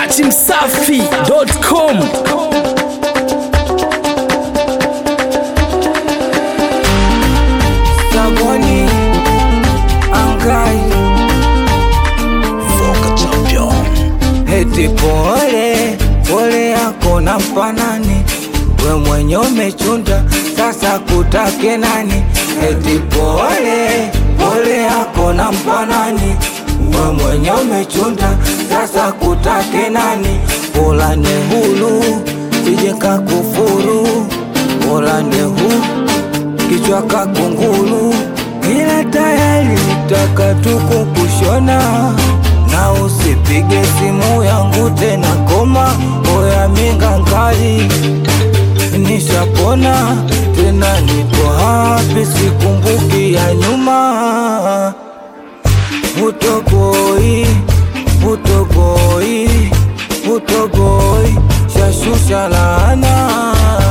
dachimsafi.com Saboni Angai Foka champion Heti pole pole yako na mpanani we mwenye umechunda sasa kutake nani Heti pole pole yako na mpanani we mwenye umechunda sasa kutake nani Pola ne hulu sije kakufuru Pola ne hulu kichwa kakungulu, ila tayari taka tuko kushona, na usipige simu yangu tena, koma oya minga nkali, nishapona tena, niko hapi, sikumbuki ya nyuma, utogoi utogoi utogoi, shashusha laana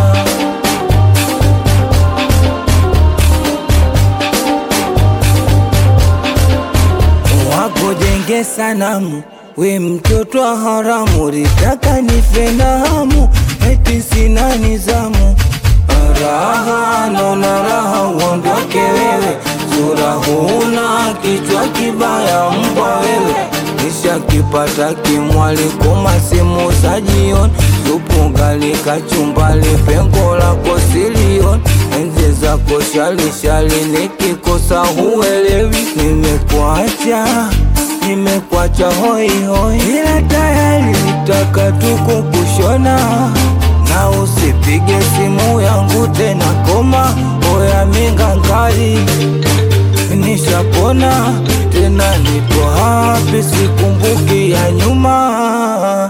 wakujenge sanamu, we mtoto wa haramu, litaka nife na hamu, eti sina nizamu. Raha naona raha, uondoke wewe, sura huna, kichwa kibaya, mbwa wewe Nishakipata kimwali koma simu za jioni, supu gali kachumbali, pengo lako silioni, enzi zako shalishali, nikikosa huelewi, nimekuacha nimekuacha hoi hoi, ila tayari taka tuko kushona, na usipige simu yangu tena, koma oya minga nkali nishapona tena, nipo hapi, sikumbuki ya nyuma.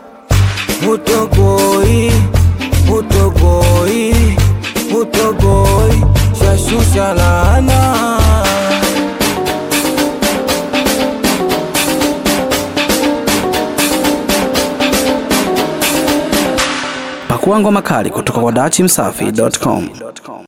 Utogoi, utogoi, utogoi, shashusha laana. pakua ngoma kali kutoka kwa dachimsafi.com